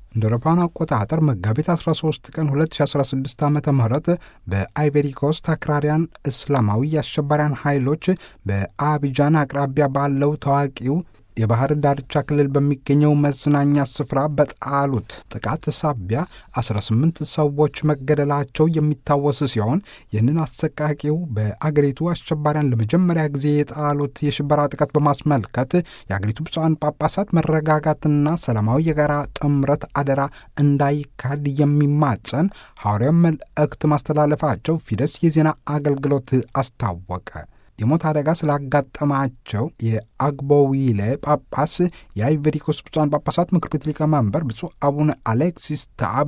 እንደ አውሮፓውያን አቆጣጠር መጋቢት 13 ቀን 2016 ዓ ም በአይቨሪ ኮስት አክራሪያን እስላማዊ የአሸባሪያን ኃይሎች በአቢጃን አቅራቢያ ባለው ታዋቂው የባህር ዳርቻ ክልል በሚገኘው መዝናኛ ስፍራ በጣሉት ጥቃት ሳቢያ 18 ሰዎች መገደላቸው የሚታወስ ሲሆን ይህንን አሰቃቂው በአገሪቱ አሸባሪያን ለመጀመሪያ ጊዜ የጣሉት የሽበራ ጥቃት በማስመልከት የአገሪቱ ብፁዓን ጳጳሳት መረጋጋትና ሰላማዊ የጋራ ጥምረት አደራ እንዳይካድ የሚማጸን ሐዋርያው መልእክት ማስተላለፋቸው ፊደስ የዜና አገልግሎት አስታወቀ። የሞት አደጋ ስላጋጠማቸው የአግቦዊሌ ጳጳስ የአይቨሪ ኮስት ብፁዓን ጳጳሳት ምክር ቤት ሊቀመንበር ብፁዕ አቡነ አሌክሲስ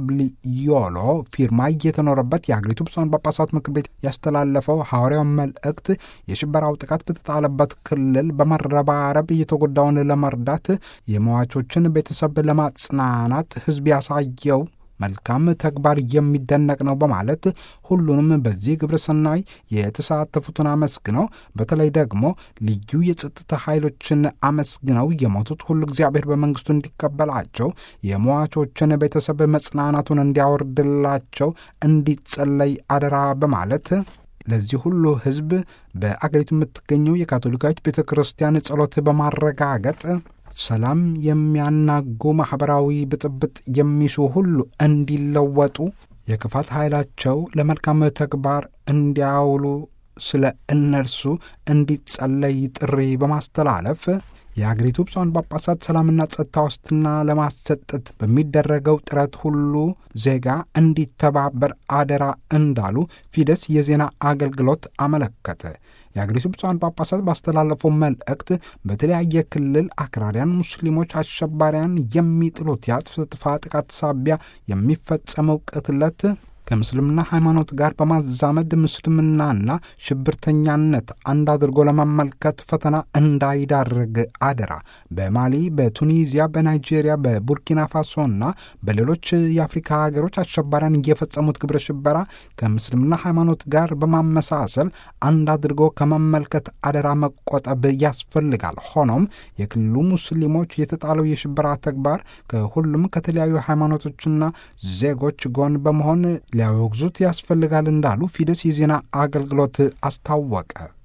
ታብሊዮሎ ፊርማ እየተኖረበት የአገሪቱ ብፁዓን ጳጳሳት ምክር ቤት ያስተላለፈው ሐዋርያው መልእክት የሽበራው ጥቃት በተጣለበት ክልል በመረባረብ እየተጎዳውን ለመርዳት የሟቾችን ቤተሰብ ለማጽናናት ሕዝብ ያሳየው መልካም ተግባር የሚደነቅ ነው በማለት ሁሉንም በዚህ ግብረ ሰናይ የተሳተፉትን አመስግነው በተለይ ደግሞ ልዩ የጸጥታ ኃይሎችን አመስግነው የሞቱት ሁሉ እግዚአብሔር በመንግስቱ እንዲቀበላቸው የሟቾችን ቤተሰብ መጽናናቱን እንዲያወርድላቸው እንዲጸለይ አደራ በማለት ለዚህ ሁሉ ሕዝብ በአገሪቱ የምትገኘው የካቶሊካዊት ቤተ ክርስቲያን ጸሎት በማረጋገጥ ሰላም የሚያናጉ ማኅበራዊ ብጥብጥ የሚሹ ሁሉ እንዲለወጡ የክፋት ኃይላቸው ለመልካም ተግባር እንዲያውሉ ስለ እነርሱ እንዲጸለይ ጥሪ በማስተላለፍ የአገሪቱ ብፁዓን ጳጳሳት ሰላምና ጸጥታ ዋስትና ለማሰጠት በሚደረገው ጥረት ሁሉ ዜጋ እንዲተባበር አደራ እንዳሉ ፊደስ የዜና አገልግሎት አመለከተ። የአገሪቱ ብፁዓን ጳጳሳት ባስተላለፈው መልእክት በተለያየ ክልል አክራሪያን ሙስሊሞች አሸባሪያን የሚጥሉት የአጥፍቶ ጥቃት ሳቢያ የሚፈጸመው ቅትለት ከምስልምና ሃይማኖት ጋር በማዛመድ ምስልምናና ሽብርተኛነት አንድ አድርጎ ለመመልከት ፈተና እንዳይዳርግ አደራ። በማሊ፣ በቱኒዚያ፣ በናይጄሪያ፣ በቡርኪና ፋሶና በሌሎች የአፍሪካ ሀገሮች አሸባሪያን እየፈጸሙት ግብረ ሽበራ ከምስልምና ሃይማኖት ጋር በማመሳሰል አንድ አድርጎ ከመመልከት አደራ መቆጠብ ያስፈልጋል። ሆኖም የክልሉ ሙስሊሞች የተጣለው የሽበራ ተግባር ከሁሉም ከተለያዩ ሃይማኖቶችና ዜጎች ጎን በመሆን ሊያወግዙት ያስፈልጋል እንዳሉ ፊደስ የዜና አገልግሎት አስታወቀ።